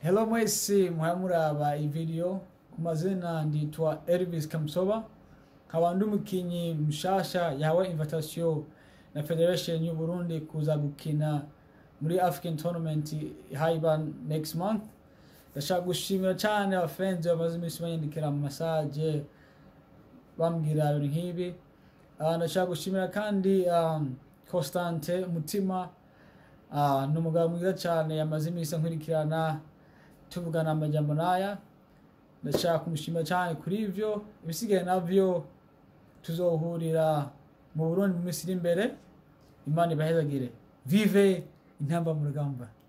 Hello mwese muhora muraba iyi video ku mazina nditwa Elvis Kamsoba nkaba ndi umukinyi mushasha yahawe invitation na Federation y'u Burundi kuza gukina muri African Tournament haiba next month ndashaka gushimira cyane abafenzi bamaze iminsi banyandikira mu masaje bambwira ibintu nk'ibi Ah, ndashaka gushimira kandi um, Constante Mutima Ah, ni umugabo mwiza cyane yamaze iminsi ankurikirana tuvugana amajambo n'aya ndashaka kumushimira cyane kuri ivyo ibisigaye navyo tuzohurira mu burundi mu minsi iri imbere imana ibahezagire vive intamba mu rugamba